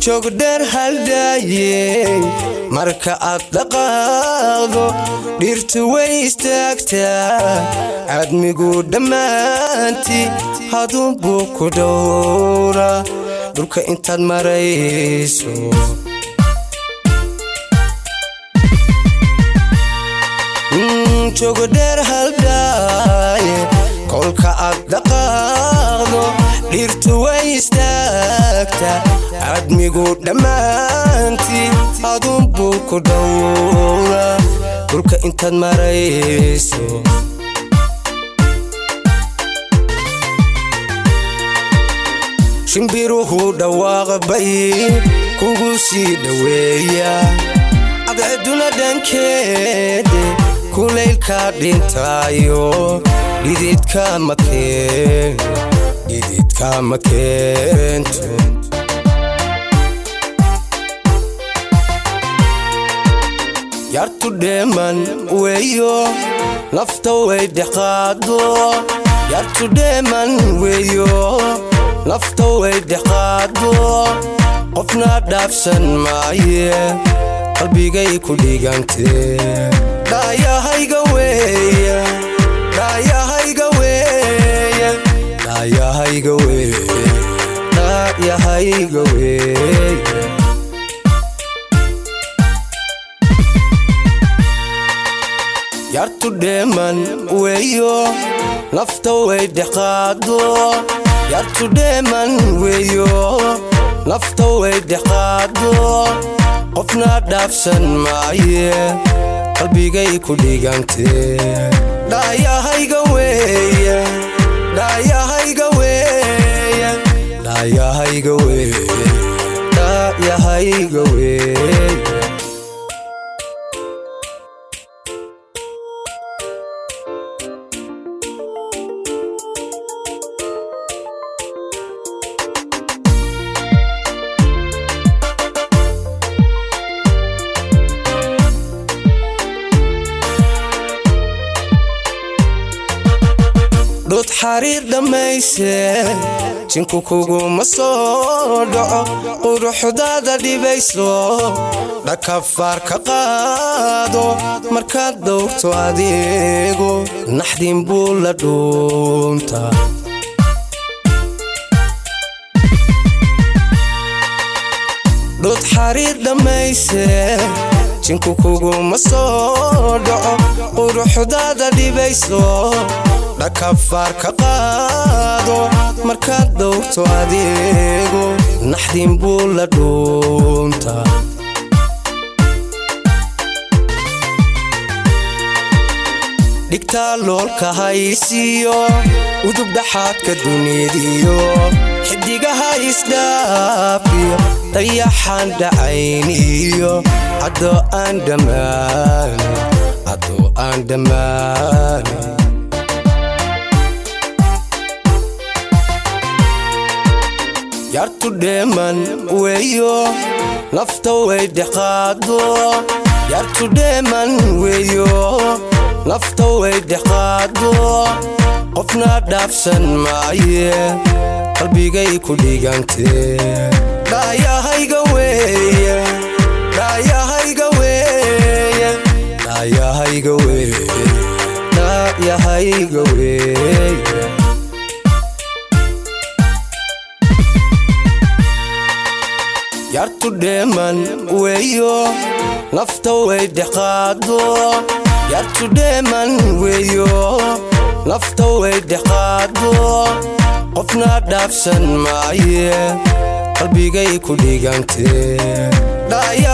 joogdheer haldhaayey marka aad dhaqaaqdo dhirtu way istaagtaa cadmigu dhammaantii haduunbuu ku dhowra dhulka intaad marayso jogodheer haldhaaye kolka aad dhaqaaqdo dhirtu way istaagtaa cadmigu dhammaantii aduunbuu ku dhowra dhulka intaad marayso shimbiruhu dhawaaqbay kugu sii dhoweeya cadceeduna dhankeede kulaylka dhintaayo dhididka ma keento yartu dheeman weeyo nafta way dhexaado yartu dheeman weeyo nafta way dhexaado qofna dhaafsan maaye qalbigay ku dhigantee dhaayahayga weeye dhaayahayga weeye dhaayahayga weeye dhaayahayga weeye yartu dheeman weeyo nafta way dhexaado yartu dheeman weeyo nafta way dhexaado qofna dhaafsan maaye qalbigay ku dhigantee dhaayahayga weeye dhaayahayga weeye dhaayahayga weeye dhaayahayga weeye dhud xariir dhammayse jinku kuguma soo dhaco quruxdaada dhibayso dhakafaar ka qaado markaad dowrto adeego naxdin buu la dhuuntaa dhud xariir dhammayse jinku kuguma soo dhaco quruxdaada dhibayso dhakafaar ka qaado markaad dowrto adeego naxdin buu la dhuuntaa dhigtaa loolka haysiyo udub dhaxaadka duniyadiyo xidigaha isdhaafiyo dayaxaan dhacayniyo caddo aan dhammaan caddo aan dhammaan yartu dheeman weeyo nafta way dhexaado yartu dheeman weeyo nafta way dhexaado qofna dhaafsan maaye qalbigay ku dhigantee dhaayahayga weeye dhaayahayga weeye dhaayahayga weeye dhaayahayga weeye yartu dheeman weeyo nafta way dhexaado yartu dheeman weeyo nafta way dhexaado qofna dhaafsan maaye qalbigay ku dhigantee